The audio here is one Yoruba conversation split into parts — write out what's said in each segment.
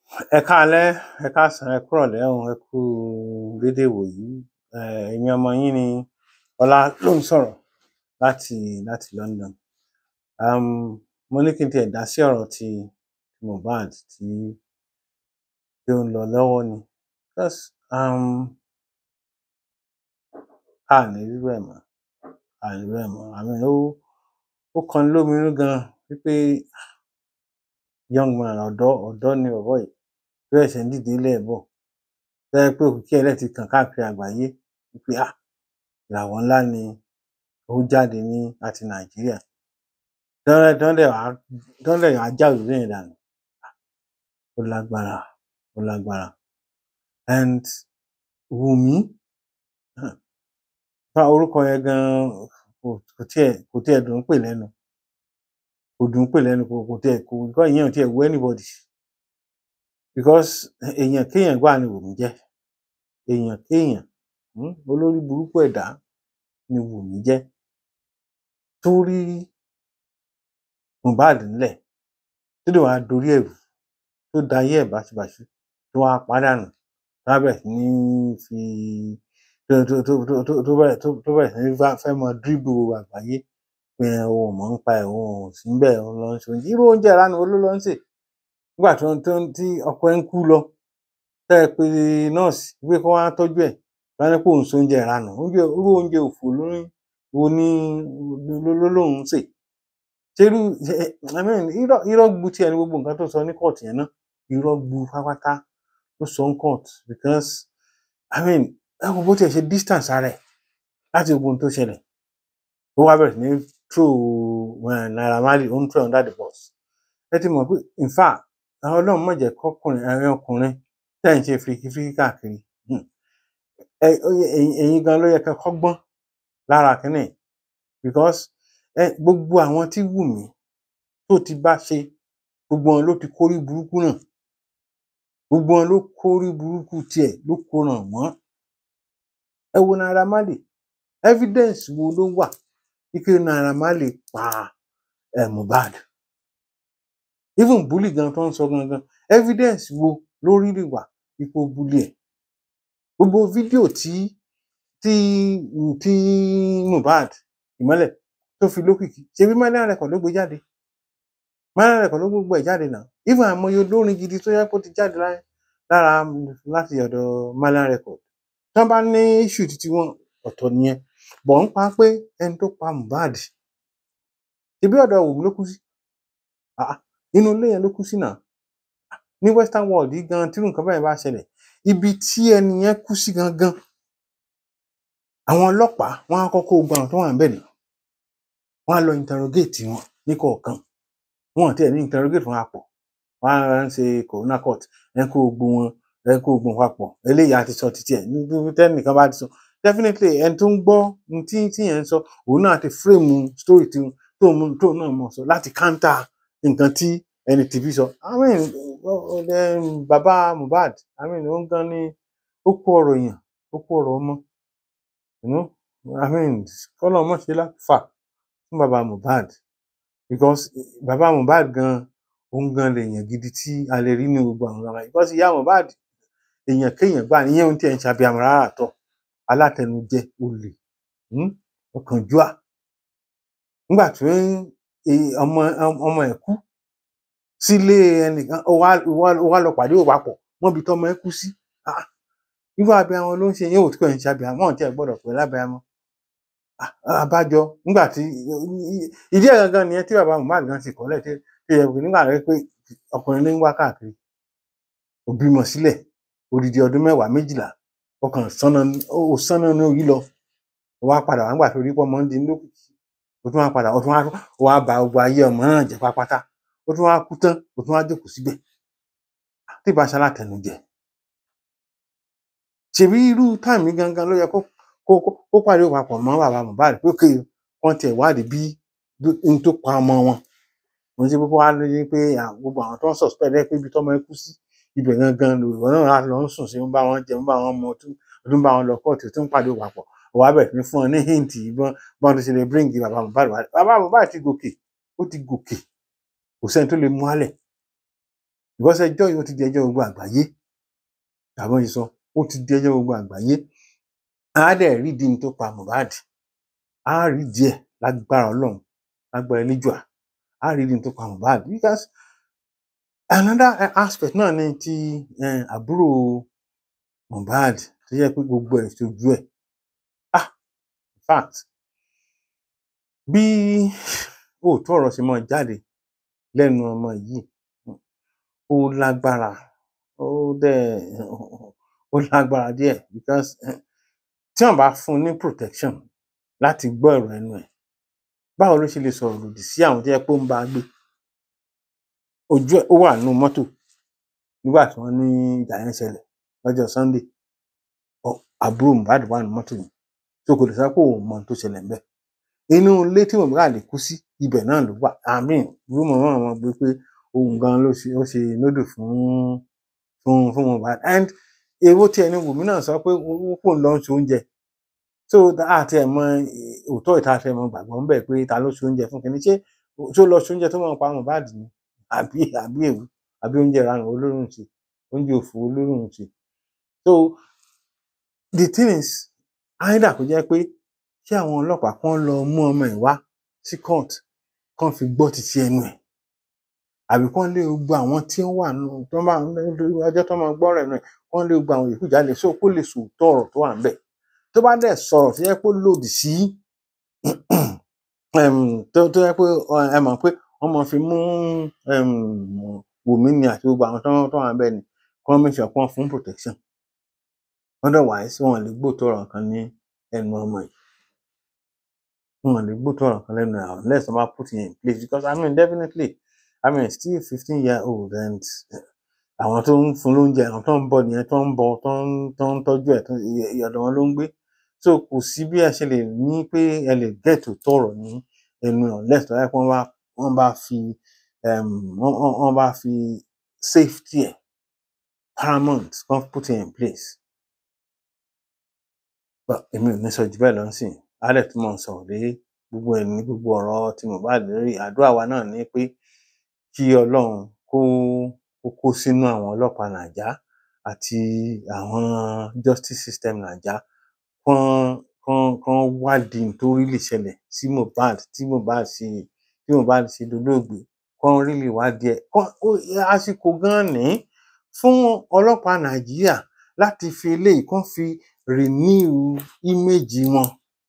ẹ káalẹ́ ẹ káàsán ẹ kúrọ̀lẹ́ o ẹ kú déédéé wòyí um èmi ọmọ yín ni ọlá ló ń sọ̀rọ̀ láti láti London um mo ní kí n tiẹ̀ dá sí ọ̀rọ̀ ti Mohbad tí tí ó ń lọ lọ́wọ́ ni because um a ní rírú ẹ̀ mọ́ a ní rírú ẹ̀ mọ́ I mean ó ó kọni lóminú gan wípé young man ọ̀dọ́ ọ̀dọ́ ni bọ̀bọ́ yìí tó ṣẹ̀ṣẹ̀ ń dìde ńlẹ̀ bọ̀ tó jẹ́ pé òkìkí ẹ̀ dẹ̀ ti kàn káàkiri àgbáyé wípé ah ìràwọ̀ ńlá ni ó jáde ní láti Nàìjíríà tán tán dẹ̀ wá tán dẹ̀ wá já òrùlé yẹn dànù ó lágbára ó lágbára and Wùmí um bá orúkọ yẹn gan kò kò tiẹ̀ kò tiẹ̀ dùn ún pè lẹ́nu kò dùn ún pè lẹ́nu kò kò tiẹ̀ kò because ìyẹn ò tiẹ̀ wu anybody because èèyàn kéèyàn gbáà ni Wùmí jẹ́ èèyàn kéèyàn um olórí burúkú ẹ̀dá ni Wùmí jẹ́ tó rí Mohbad ńlẹ̀ tó dẹ̀ wá dorí ẹ̀ rú tó dayé ẹ̀ báṣubàṣu tó wá pa á dànù tó wá bẹ̀rẹ̀ sí ní fi tó tó tó tó tó tó bẹ̀rẹ̀ tó tó bẹ̀rẹ̀ sí ní fẹ́ mọ dribble gbogbo àgbáyé pé òun ò mọ̀ nípa ẹ̀ òun ò sí ńbẹ̀ òun lọ ń ṣe oúnjẹ irú oúnjẹ ìranu wo ló lọ ń sè nígbà tó tó tí ọkọ ẹ̀ ń kú lọ tẹ́ ẹ pe nọ́ọ̀sì wípé kó wá tọ́jú ẹ̀ wá ní pé òun ṣe oúnjẹ ìranù oúnjẹ irú oúnjẹ òfò ló ní wo ní ló ló lóun ń sè ṣerú I mean irọ́ irọ́ gbu tiẹ̀ ní gbogbo nǹkan tó sọ ní court yẹn náà irọ́ gbu pátápátá ló sọ ní court because I mean ẹ wo bó tiẹ̀ ṣe distance ara ẹ̀ láti gbogbo ohun tó ṣẹlẹ̀ ó wá bẹ̀rẹ̀ sí ní throw um Naira Marley ó ń throw under the bus ẹ ti mọ̀ pé in fact àwọn Ọlọ́run má jẹ́ kọ́kùnrin ẹ̀yin ọkùnrin tẹ́ ẹ̀ ń ṣe firikifírí káàkiri um ẹ ó yẹ ẹ̀yin ẹ̀yin gan ló yẹ kẹ́ kọ́gbọ́n lára kínní yìí because ẹ gbogbo àwọn tí Wùmí tó ti bá ṣe gbogbo wọn ló ti kórí burúkú náà gbogbo wọn ló kórí burúkú tiẹ̀ ló kó ràn wọ́n ẹ wo Naira Marley evidence wo ló wà wípé Naira Marley pa um Mohbad even bully gan tó ń sọ gangan evidence wo ló really wà wípé ó bully ẹ̀ gbogbo fídíò tí tí tí Mohbad ìmọ́lẹ̀ tó fi lókìkí ṣebí Marlian record ló gbé jáde Marlian record ló gbogbo ẹ̀ jáde náà even àìmọye olórin gidi tó yẹ kó ti jáde láyé lára láti ọ̀dọ̀ Marlian record tí wọ́n bá ní issue títí wọn ọ̀tọ̀ nìyẹn bọ̀ ń pa pé ẹni tó pa Mohbad ṣebí ọ̀dọ̀ Wùmí ló kú sí um inú ilé yẹn ló kú sí náà ní western world yìí gan tírú nǹkan bẹ́ẹ̀ bá ṣẹlẹ̀ ibi tí ẹni yẹn kú sí gangan àwọn ọlọ́pàá wọ́n á kọ́kọ́ gba àwọn tó wà níbẹ̀ náà wọ́n á lọ interrogate wọn níkọ̀ọ̀kan wọn ò tiẹ̀ ní interrogate wọn papọ̀ wọ́n á ń ṣe corona court ẹ kó gbogbo wọn ẹ kó gbogbo wọn papọ̀ eléyìí á ti sọ títí ẹ̀ níbi tẹ́nìkan bá ti sọ definitely ẹni tó ń gbọ́ ohun tí tí yẹn ń sọ òun náà ti frame story tí tóun tóun náà mọ̀ sọ láti counter nǹkan tí ẹni tìbí sọ I mean um bàbá Mohbad I mean òun gan ni ó kó ọ̀rọ̀ èèyàn ó kó ọ̀rọ̀ ọmọ you know I mean kọ́lọ́run má ṣe láfà fún bàbá Mohbad because bàbá Mohbad gan òun gan lèèyàn gidi tí a lè rí ní gbogbo àwọn ọmọ because ìyá Mohbad èèyàn kéèyàn gbà níyẹn ohun tí ẹ̀ ń ṣàbíamọ rárá tọ̀ alátẹnujẹ olè um ọ̀kánjúà nígbà tí ọmọ ọmọ ẹ̀ kú sílé ẹnìkan ó wá ó wá ó wá lọ pàdé òun papọ̀ mọ́bi tọ́mọ ẹ̀ kú sí um irú abiyamọ ló ń ṣe yẹn ò tí kò ń ṣàbíamọ wọn ò tiẹ̀ gbọ́dọ̀ pè é lábiyamọ àbájọ nígbà tí ìdí ẹ̀ gangan nìyẹn tí bàbá Mohbad gan ti kọ́lẹ̀ tí tí ẹ nígbà rẹ pé ọkùnrin ní ń wá káàkiri ó bímọ sílẹ̀ odidi ọdún mẹ́wàá méjìlá ọkàn sánná ó sánná ní orí lọ ó wá padà wá nígbà tó rí pọ́ mọ́ndé lókìkí ó tún wá padà ó tún wá ó wá ba gbogbo ayé ọmọ náà jẹ́ pátápátá ó tún wá kú tán ó tún wá jókòó síbẹ̀ tí ìbá ṣe alátẹnujẹ ṣèbí irú táìmì gangan ló yẹ kó kó kó pàdé papọ̀ mọ́ bàbá Mohbad pé kí wọ́n tiẹ̀ wádìí bí n tó pa ọmọ wọn mo ṣe kókó wá lóye pé gbogbo àwọn tó ń suspect ẹ pé ibi tọ́mọ ẹ kú sí ibẹ̀ gangan lòwò náà láti lọ ń sùn sí ń bá wọn jẹ ń bá wọn mu ọdún bá wọn lọ kóòtù tó ń pàdé papọ̀ wàá bẹ̀rẹ̀ sí fún ọ ní hint ìbọn bọ́n tó ṣe lè bring bàbá Mohbad wá bàbá Mohbad ti gòkè ó ti gòkè kò sẹ́ni tó lè mú álẹ̀ because ẹjọ́ yìí ó ti di ẹjọ́ gbogbo àgbáyé àbọ̀ yìí sọ ó ti di ẹjọ́ gbogbo àgbáyé á dẹ̀ rí di ní tó pa Mohbad á rí díẹ̀ lágbára Ọlọ́run lágbára Elédùà á rí di ní tó pa Mohbad because another eh, aspect náà ni ti eh, àbúrò Mohbad tó yẹ pé gbogbo ẹ̀ ṣojú ẹ̀ ah in fact bí òótọ́ ọ̀rọ̀ ṣe máa jáde lẹ́nu ọmọ yìí ó lágbára ó dẹ̀ ó lágbára díẹ̀ because eh, tí wọ́n bá fún un ní protection láti gbọ́ ọ̀rọ̀ ẹnu ẹ̀ báwo ló ṣe lè sọ̀rọ̀ lòdì sí àwọn tó yẹ pé ó ń bá a gbé ojú ẹ̀ ó wà nínú mọ́tò nígbà tí wọ́n ní ìjà yẹn ṣẹlẹ̀ lọ́jọ́ Sunday ọ- àbúrò Mohbad wà nínú mọ́tò yẹn tó kò lè sọ pé òun mọ ohun tó ṣẹlẹ̀ ńbẹ̀ inú ilé tí Mohbad lè kú sí ibẹ̀ náà ló wà àmín rúmọ̀ náà wọ́n gbé pé òun gan ló ṣe ó ṣe nódù fún fún fún Mohbad and èwo tí ẹni Wùmí náà sọ pé ó kò ń lọ ṣe oúnjẹ so àti ẹ̀ mọ eh, òótọ́ ìta fẹ́ mọ gbàgbọ́ ńbẹ̀ pé ta ló ṣe oúnjẹ fún kínní ṣé ṣé ó lọ ṣe oúnjẹ tó mọ̀ pa Mohbad ni àbí àbí èwo àbí oúnjẹ ìranù olórùn ṣe oúnjẹ òfò olórùn ṣe so the thing is either kó jẹ́ pé kí àwọn ọlọ́pàá kan lọ mú ọmọ ẹ̀ wá sí court kán fi gbọ́ títí ẹnu ẹ̀ àbí kán lé gbogbo àwọn tí ó wà nù tó máa ọjọ́ tó máa gbọ́ ọ̀rọ̀ ẹnu ẹ̀ kán lé gbogbo àwọn yòókù jáde so kó lè sòótọ́ ọ̀rọ̀ tó wà ńbẹ̀ tó bá dẹ̀ sọ̀rọ̀ tó yẹ pé ó lòdì sí um, tó tó yẹ pé ọ, ẹ mọ̀ pé wọ́n máa fi mú um, Wùmí ni àti gbogbo àwọn tó tó wà ńbẹ̀ ni kán make sure kán fún protection otherwise wọn ò lè gbóòótọ́ ọ̀rọ̀ kan ní ẹnu ọmọ yìí wọn ò lè gbóòótọ́ ọ̀rọ̀ kan lẹ́nu ẹ̀ unless wọ́n bá put it in place because I mean definitely I mean still fifteen year old and àwọn tó ń fún lóúnjẹ àwọn tó ń bọ nìyẹn tó ń bọ tó ń tó ń tọ́jú ẹ̀ tó ìyọ̀dọ̀ wọn ló ń gbé so kò sí bí ẹ ṣe lè ní pé ẹ lè get òótọ́ ọ̀rọ̀ ní ẹnu ẹ̀ unless tó yẹ pé wọ́n bá wọ́n bá fi um, wọ́n wọ́n- wọ́n bá fi safety ẹ̀ paramount kan put it in place but èmi ò ní sọ jù bẹ́ẹ̀ lọ sí alẹ́ tí mo ń sọ̀rọ̀ lé gbogbo ẹ̀ ní gbogbo ọ̀rọ̀ tí Mohbad lórí àdúrà wa náà ni pé kí Ọlọ́run kó kó kó sínú àwọn ọlọ́pàá Nàìjá àti àwọn justice system Nàìjá kán kán kán wádìí ohun tó rí lè ṣẹlẹ̀ sí Mohbad tí Mohbad ṣe tí Mohbad ṣe dolóògbé kán rí lè wádìí ẹ̀ kán ó àsìkò gan ní fún ọlọ́pàá Nàìjíríà láti fi eléyìí kán fi renew image wọn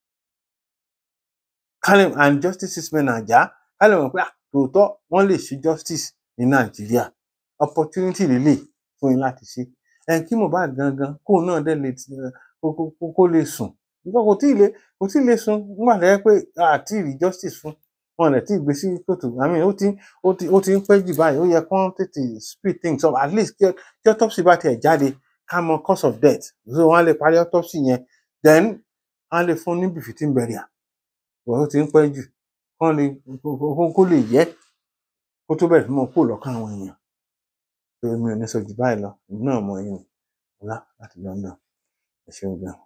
kálẹ̀ and justice system Nàìjá kálẹ̀ mọ̀ pé à tòótọ́ wọ́n lè ṣe justice ní Nàìjíríà opportunity lélẹ̀ fún yín láti ṣe ẹ̀ kí Mohbad gangan kóun náà dẹ̀ lè ti kó kó kó kó lè sùn nígbà kò tí ì lè kò tí ì lè sùn nígbà tó yẹ pé àti rí justice fún wọn lè tí ì gbé sí kòtò I mean ó ti ó ti ó ti ń pẹ́ jù báyìí ó yẹ kán tètè speed things up at least kí kí autopsy bá tiẹ̀ jáde ká mọ cause of death so wọ́n á lè parí autopsy yẹn then á lè fún ní befitting burial wọ́n ó ti ń pẹ́ jù kán lè kó kó- kó lè yẹ kó tó bẹ̀rẹ̀ sí mọ́ kó lọ́kàn àwọn èèyàn so èmi ò ní sọ jù báyìí lọ èmi náà mọ ẹ̀yìn ọ̀la láti London ẹ ṣeun gan.